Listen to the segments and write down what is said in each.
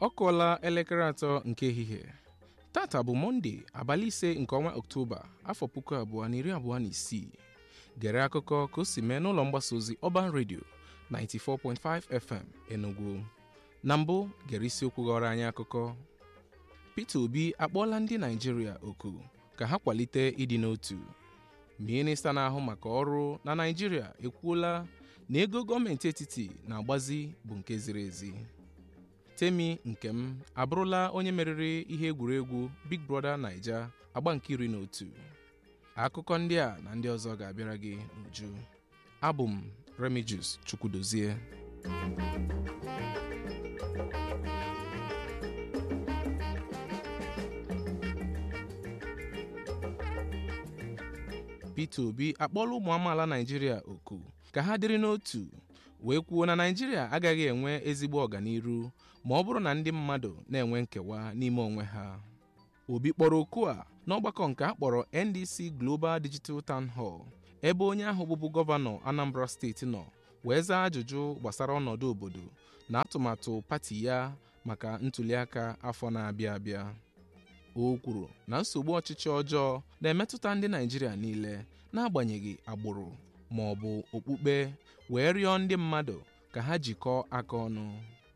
ọ kụọla elekere atọ nke ehihie tata bụ mọnde abalị ise nke ọnwa ọktoba afọ puku abụọ na iri abụọ na isii gere akụkọ ka o si mee n'ụlọ mgbasa ozi ọban redio 94.5 fm enugu na mbụ gere isiokwu ghọrọ anyị akụkọ peter obi akpọọla ndị naijiria oku ka ha kwalite ịdị n'otu minista na-ahụ maka ọrụ na naijiria ekwuola na ego gọọmenti etiti na-agbazi bụ nke ziri ezi temi nkem abụrụla onye meriri ihe egwuregwu big brother naija agba nke iri na otu akụkọ ndị a na ndị ọzọ ga-abịara gị n'uju abụ m remigius chukwudozie peter obi akpọọla ụmụ amaala naijiria oku ka ha dịrị n'otu wee kwuo na naijiria agaghị enwe ezigbo ọganiru ma ọ bụrụ na ndị mmadụ na-enwe nkewa n'ime onwe ha obi kpọrọ oku a n'ọgbakọ nke a kpọrọ ndc global digital town hall ebe onye ahụ bụbu gọvanọ anambra steeti nọ wee zaa ajụjụ gbasara ọnọdụ obodo na atụmatụ pati ya maka ntụliaka afọ na-abịa abịa o kwuru na nsogbu ọchịchị ọjọọ na-emetụta ndị naijiria niile n'agbanyeghị agbụrụ ma ọ bụ okpukpe wee rịọ ndị mmadụ ka ha jikọọ aka ọnụ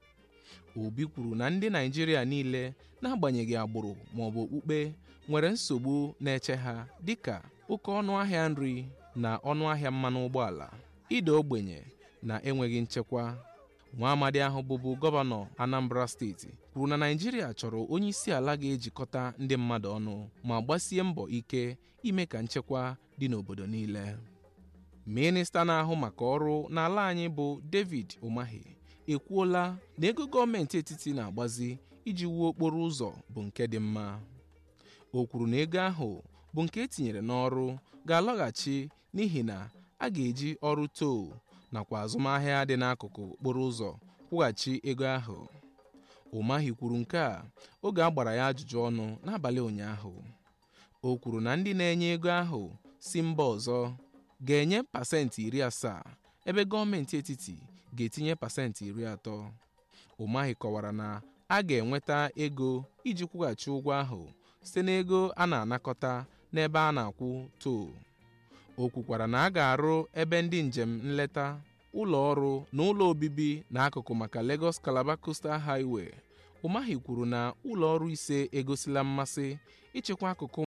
obi kwuru na ndị naijiria niile n'agbanyeghị agbụrụ ma ọ bụ okpukpe nwere nsogbu na-eche ha dịka oke ọnụ ahịa nri na ọnụ ahịa mmanụ ụgbọala ịda ogbenye na enweghị nchekwa nwa amadi ahụ bụbu gọvanọ anambra steeti kwuru na naijiria chọrọ onye isi ala ga-ejikọta ndị mmadụ ọnụ ma gbasie mbọ ike ime ka nchekwa dị n'obodo niile minista na-ahụ maka ọrụ n'ala anyị bụ david umahi ekwuola na ego gọọmenti etiti na-agbazi iji wuo okporo ụzọ bụ nke dị mma o kwuru na ego ahụ bụ nke etinyere n'ọrụ ga-alọghachi n'ihi na a ga-eji ọrụ too nakwa azụmahịa dị n'akụkụ okporo ụzọ kwụghachi ego ahụ umahi kwuru nke a oge a gbara ya ajụjụ ọnụ n'abalị ụnyaahụ o kwuru na ndị na-enye ego ahụ si mba ọzọ ga-enye pasentị iri asaa ebe gọọmenti etiti ga-etinye pasentị iri atọ umahi kọwara na a ga-enweta ego iji kwụghachi ụgwọ ahụ site n'ego a na-anakọta n'ebe a na-akwụ too o kwukwara na a ga-arụ ebe ndị njem nleta ụlọ ọrụ na ụlọ obibi n'akụkụ maka Lagos Calabar Coastal Highway umahi kwuru na ụlọ ọrụ ise egosila mmasị ịchịkwa akụkụ